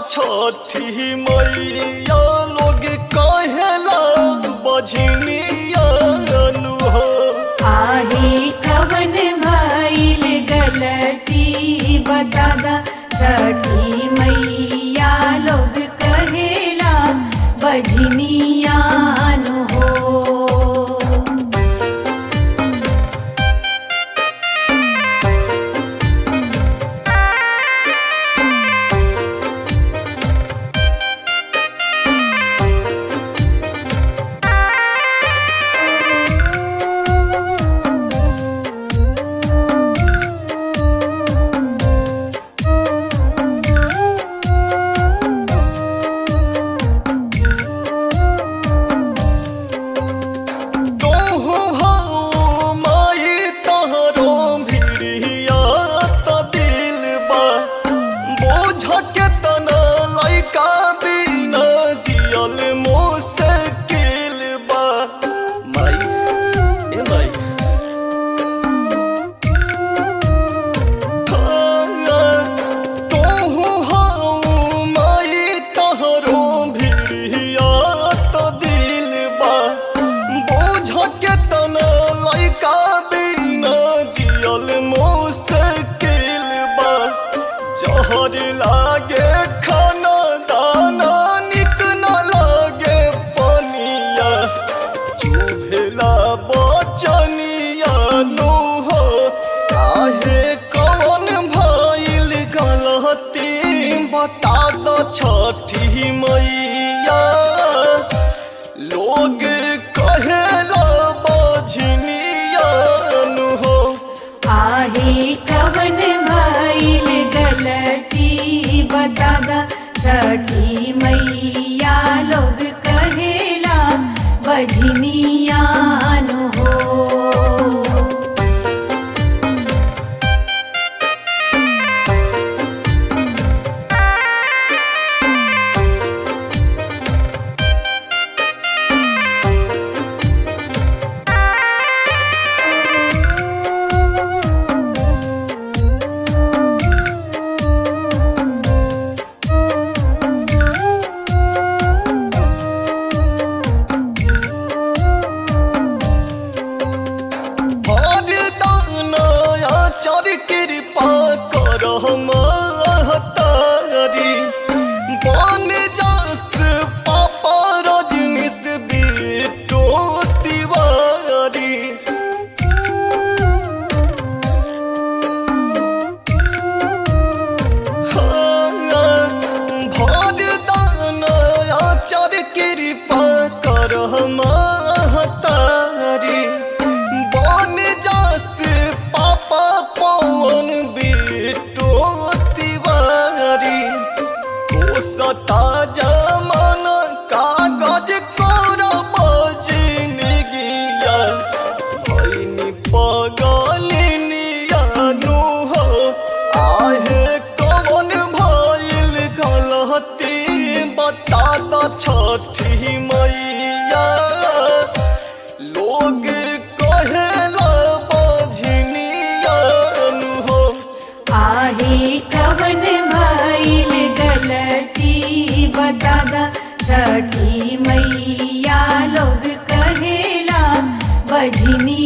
छठी मैया लोग कहेला बझनिया नु हो आहे कवन भइल गलती बता दा छठी मैया लोग कहेला बजनिया नु हो तोहु भाऊ माई तोहरो भिड़िया त दिल बा बोझ के तना लइका बिना जियल मुश्किल बा माई ए माई तोहु हाउ माई तोहरो भिड़िया त दिल बा बोझ के तना लइका बिना जियल मुश्किल बा जहर लागे खाना दाना निक न लागे पनिया चुभेला बचनिया नु हो आहे कौन भइल गलती बता दो छठी मैया लोग कहेला बझनिया नु हो आहे कवन भइल गलती बता दा छठी मैया लोग कहेला बजनिया नु हो हर दाना आचार कृपा कर महतारी बन जास पापा रजनीश बिटो तिवारी भर दाना आचार कृपा कर महतारी बन जास पापा पवन बिटो तिवारी ओ सता जमान कागज कोर बजन गिया भैनी पगलिनिया नु हो आहे कौन भइल गलती बता द छठी मैया लोग कहेला बझनिया नु हो आहे कवन भइल गलती बता दा छठी मैया लोग कहेला बजनी